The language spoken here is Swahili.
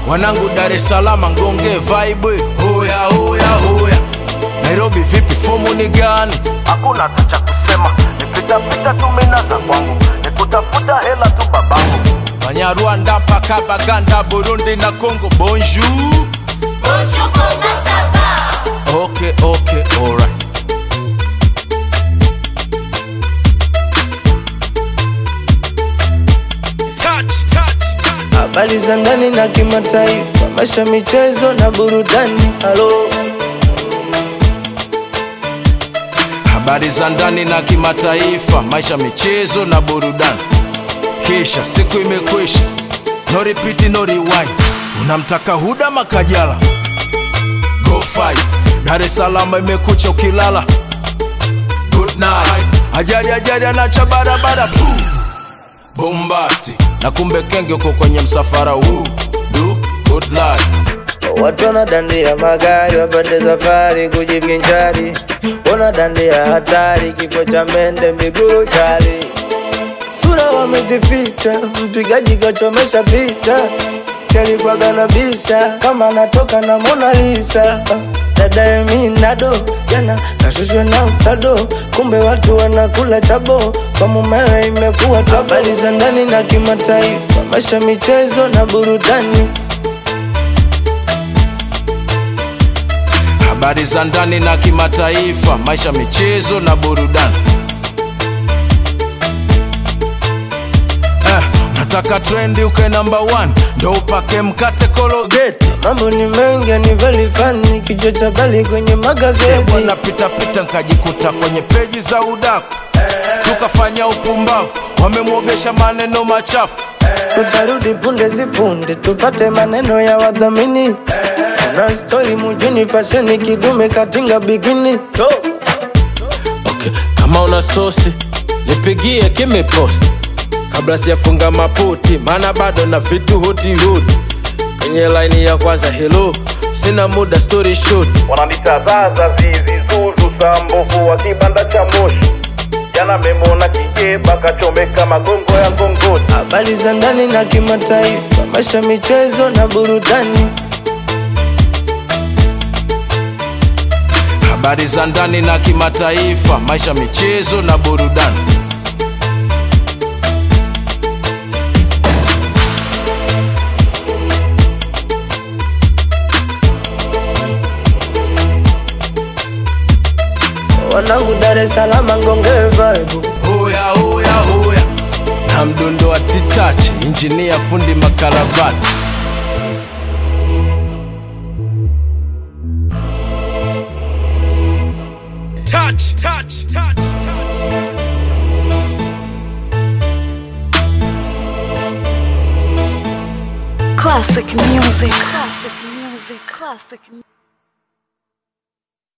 wanangu Dar es Salaam ngonge vibe hoya hoya hoya Nairobi vipi fomu ni gani hakuna hata cha kusema nipitapita tu mina za kwangu nikutafuta hela tu babangu Banyarwanda mpaka Baganda Burundi na Congo bonjour Bonjour, comment ça va Okay okay alright touch touch touch habari za ndani na kimataifa, maisha, michezo na burudani. Halo, habari za ndani na kimataifa, maisha, michezo na burudani. Kisha siku imekwisha, no repeat, no rewind. Unamtaka Huda Makajala, go fight. Dar es Salaam imekucha ukilala, good night. Ajali ajali anacha barabara, boom. bombasti na kumbe kenge uko kwenye msafara huu, do good life. watu wanadandia magari wapande safari kujivinjari, wanadandia hatari, kifo cha mende miguru chali, sura wamezificha, mpigaji kachomesha picha, kalikuwaga na bisha kama anatoka na Mona Lisa. Dada Eminado jana nashushwa na utado, kumbe watu wanakula chabo, kwa mumewe imekuwa tabu. Habari za ndani na kimataifa, maisha, michezo na burudani. habari za ndani na kimataifa, maisha, michezo na burudani. Eh, nataka trendi uke namba one, ndo upake mkate kologeti Mambo ni mengi ni very funny, kichwa cha bali kwenye magazeti. bwana pitapita nkajikuta kwenye peji za udaku tukafanya upumbavu, wamemwogesha maneno machafu Tutarudi punde si punde, tupate maneno ya wadhamini. Na stori mjini, fasheni kidume katinga bikini. okay. kama una sosi nipigie kimepost kabla sijafunga maputi maana bado na vitu huti huti kwenye laini ya kwanza helo sina muda story short wananitazaza zizi zuzu sambovu wa kibanda cha moshi jana memona kijeba kachomeka magongo ya ngongoni Habari za ndani na kimataifa, maisha, michezo na burudani. habari za ndani na kimataifa maisha michezo na burudani Wanangu Dar es Salaam ngonge vibe. hoya hoya hoya na mdundo wa titachi injinia fundi makaravati touch, touch, touch, touch. Classic music. Classic music. Classic music.